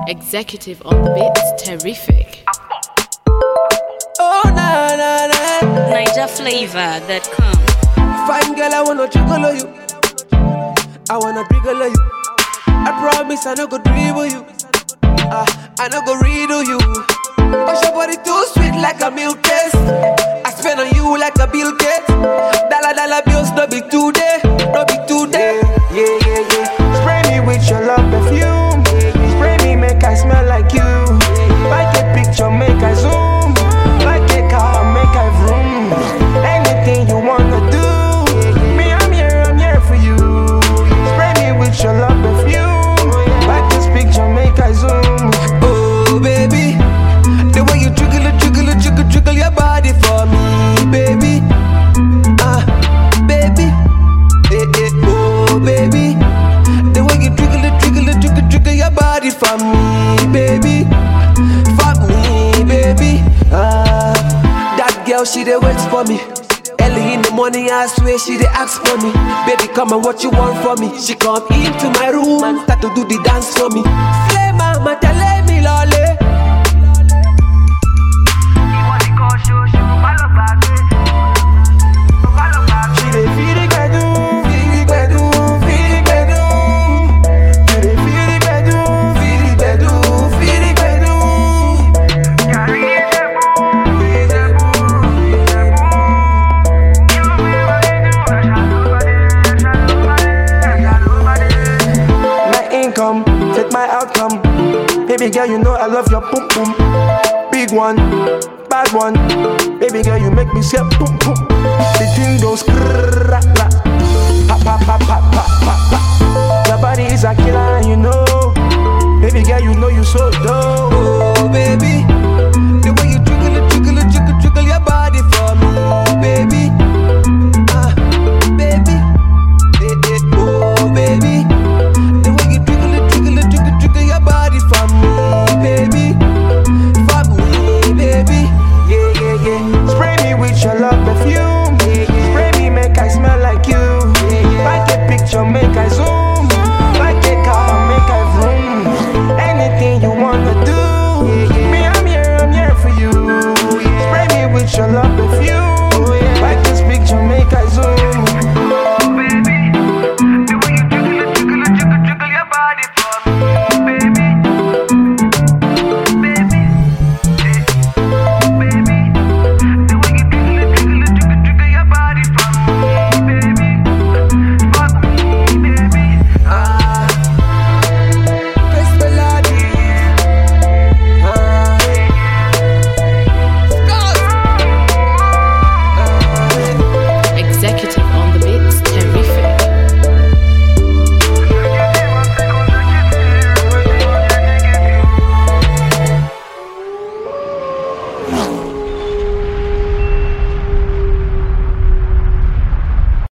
Executive on the beats, terrific. Oh na na na, NigerFlavor.com. fine girl, I wanna jiggle you. I wanna jiggle you. I promise I no go dribble you. Ah, I no go riddle you. Cause your body too sweet like a milk taste. I spend on you like a bill gate. Dollar dollar bills no be today, no be today. Yeah, yeah, yeah. Spray me with your love perfume. Spray me, make I smell like you. Like a picture, make I zoom. Like a car, make I vroom. Anything you wanna do. Me, I'm here, I'm here for you. Spray me with your love perfume. Like this picture, make I zoom. Oh baby, the way you jiggle it, jiggle it, jiggle, jiggle your body for me, baby. Ah, baby, eh, eh, oh baby, the way you jiggle it, jiggle it, jiggle, jiggle your body for me, baby, for me, baby. Ah, that girl she dey wait for me. Early in the morning, I swear she dey ask for me. Baby, come and what you want from me? She come into my room and start to do the dance for me. Slay mama, tell me lolly. She dey feel the gbedu, feel the gbedu, feel the gbedu. You dey feel the gbedu, feel the gbedu, feel the gbedu. My income, fit my outcome. Baby girl, you know I love your boom boom. Big one, bad one. Baby girl, you make me say boom boom. The thing goes krrrr, pa pa pa pa pa pa pa. Your body is a killer, and you know. Baby girl, you know you so dope.